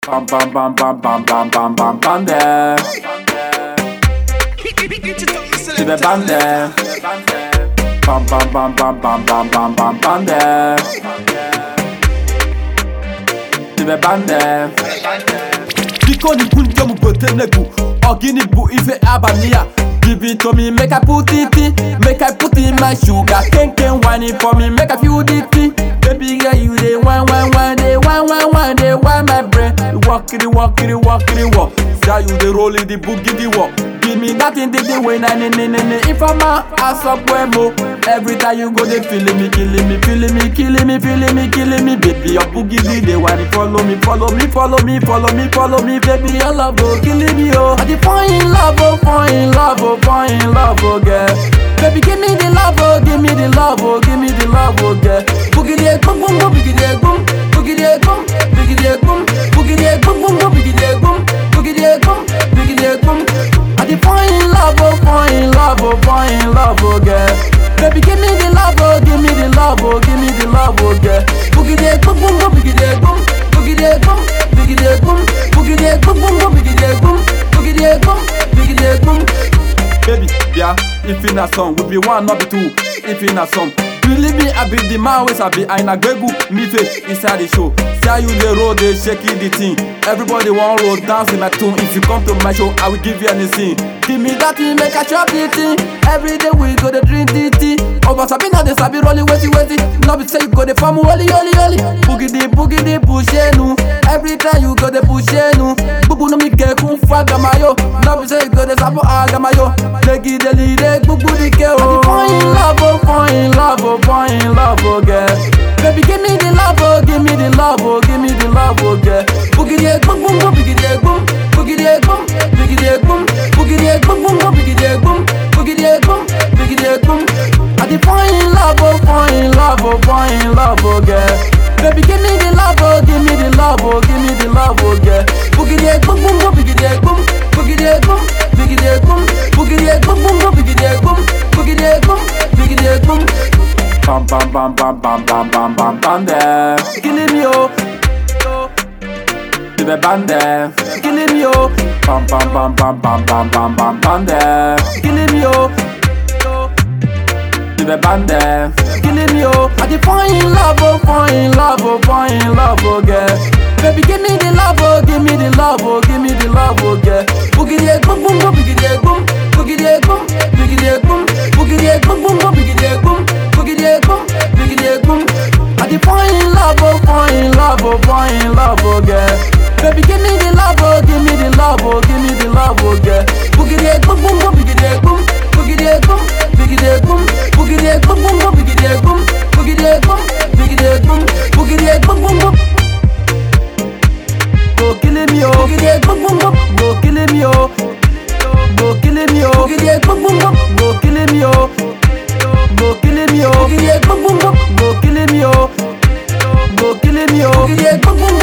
Bam bam bam bam bam bam bam bam bande Tu veux bande Bam bam bam bam bam bam bam bam bande Tu veux bande Biko ni kunja mu gote negu Ogini bu ife abania Give it to me, make I put it in Make I put in my sugar Ken ken wine it for me, make I feel it in Baby girl, you dey wine, wine, wine Dey wine, wine, wine, dey wine my brain You walk it, walk it, walk it, walk Say you dey roll it, the boogie, the walk Give me that thing, the way, na, na, na, na, na If I'm a ass up, mo Every time you go, they feeling me, killing me, feeling me, killing me, feeling me, killing me Baby, your boogie, the day when it follow me, follow me, follow me, follow me, follow me Baby, your love, oh, killing me, oh I dey fall in love, oh, fall in love, oh, fall in love, oh, girl Baby, give me the love, oh, give me the love, oh, give me the love, oh, girl Boogie, the boom, boom, boom, boogie, the boom Boogie, the boom, boogie, the boom Boogie, the boom, boom, boom, boogie, the boom Boogie, the boom, boogie, the boom I dey fall in love, oh, fall in love, oh, fall in love, oh, girl Baby, give me the love, oh, give me the love, oh, give me the love, oh, girl Boogie, the boom, boom, boom, boogie, the boom Boogie, the boom, boogie, the boom Boogie, the boom, boom, boom, boogie, the boom Boogie, the boom, boogie, the boom Baby, yeah, if in a song, we be one, not be two. If in a song, believe me, I be the man, always I be I na gbegu, me face inside the show. See how you the road, they shaking the thing. Everybody want roll dance in my tune. If you come to my show, I will give you anything. Give me that thing, make a chop the thing. Every day we go to drink the tea. Over sabi now they sabi rolling wetty wetty. Now be say you go the farm holy holy holy. Boogie the boogie the pushenu. Every time you go the pushenu. Bubu no mi ke kun faga mayo. Now be say you go the sapo aga mayo. Legi the lead bubu the ke oh. Fall in love oh, fall in love oh, fall in love oh girl. Baby give me the love oh, give me the love oh, give me the love oh girl. Boogie the boom boom boom, boogie the boom, boogie the boom, boogie the boom, boogie the boom boom boom, boogie the boom, boogie the boom, boogie the boom. I dey fall in love oh, fall in love oh, fall in love oh girl. Baby give me the love oh, give me the love oh, give me the love oh girl. Boogie the boom boom boom, boogie the boom, boogie the boom, boogie the boom, boogie the boom boom boom, boogie the boom, boogie the boom, boogie the boom. Bam bam bam bam bam bam bam bam bande Killing me oh Tu veux bande Killing me oh Bam bam bam bam bam bam bam bam bande Killing me oh Tu veux bande Killing me oh I dey fall in love oh fall in love oh fall in love oh girl Baby give me the love oh give me the love oh give me the love oh girl Boogie the boom boom boom boogie the boom Boogie the boom boogie the boom Boogie the boom boom boom boogie the boom Boogie the boom boogie the boom I dey fall in love oh fall in love oh fall in love oh girl Baby give me the love oh give me the love oh give me the love oh girl Boogie the boom boom boom boogie the boom Boogie the boom boogie the boom Boogie the boom boom boom boogie the boom Boogie the boom boogie the boom Boogie the boom boom boom Go killing me oh Boogie the boom boom boom Go killing me oh Go killing me oh Boogie the boom boom boom Go killing me oh Go killing me oh Boogie the boom boom boom Go killing me oh Go killing me oh Boogie the boom boom